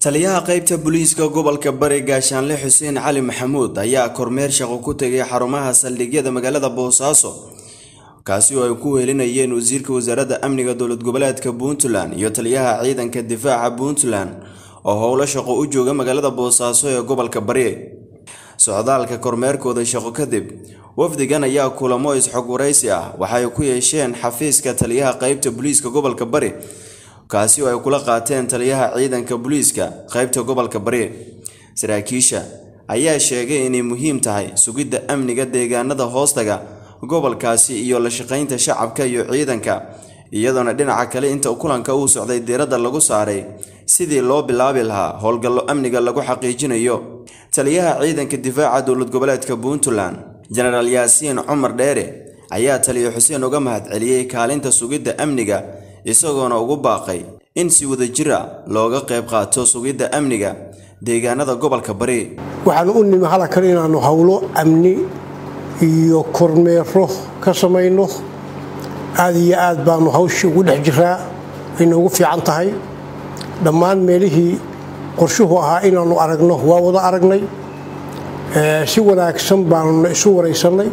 taliyaha qaybta booliiska gobolka bari gaashaanle xuseen cali maxamuud ayaa kormeer shaqo ku tegay xarumaha saldhigyada magaalada boosaaso kaasi oo ay ku weelinayeen wasiirka wasaaradda amniga dowlad goboleedka puntland iyo taliyaha ciidanka difaaca puntland oo howlo shaqo u jooga magaalada boosaaso ee gobolka bari socdaalka kormeerkooda shaqo kadib wafdigan ayaa kulamo is-xog waraysi ah waxay ku yeesheen xafiiska taliyaha qaybta booliiska gobolka bari kaasi oo ay kula qaateen taliyaha ciidanka booliiska qaybta gobolka bari saraakiisha ayaa sheegay inay muhiim tahay sugidda amniga deegaanada hoostaga gobolkaasi iyo la shaqaynta shacabka iyo ciidanka iyadoona dhinaca kale inta kulanka uu socday diiradda lagu saaray sidii loo bilaabi lahaa howlgallo amniga lagu xaqiijinayo taliyaha ciidanka difaaca dowlad goboleedka puntland jenaraal yaasiin cumar dheere ayaa taliya xuseen uga mahadceliyey kaalinta sugidda amniga isagoona ugu baaqay in si wadajira looga qayb qaato sugidda amniga deegaanada gobolka bari waxaanu u nimi halkan inaannu howlo amni iyo kormeero ka samayno aad iyo aad baanu hawshii ugu dhex jiraa ayna ugu fiican tahay dhammaan meelihii qorshuhu ahaa inaannu aragno waa wada aragnay si wanaagsan baanuna isu waraysannay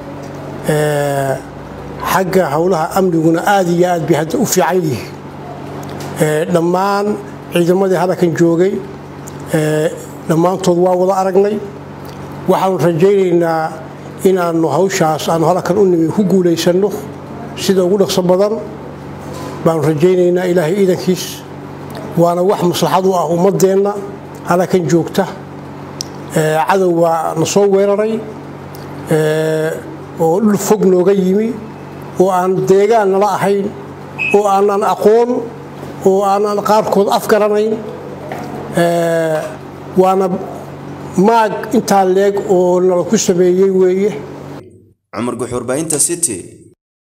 xagga howlaha amniguna aad iyo aad bay hadda u fiican yihiin dhammaan ciidamadii halkan joogay dhammaantood waa wada aragnay waxaanu rajaynaynaa inaannu hawshaas aanu halkan u nimi ku guulaysanno sida ugu dhaqso badan baanu rajaynaynaa ilaahay ciidankiis waana wax maslaxad u ah ummadeenna halkan joogta cadow waa na soo weeraray oo dhul fog nooga yimi oo aan deegaan nala ahayn oo aanan aqoon oo aanan qaarkood afgaranayn waana maag intaa leeg oo nala ku sameeyey weeye cumar guxuurbahinta city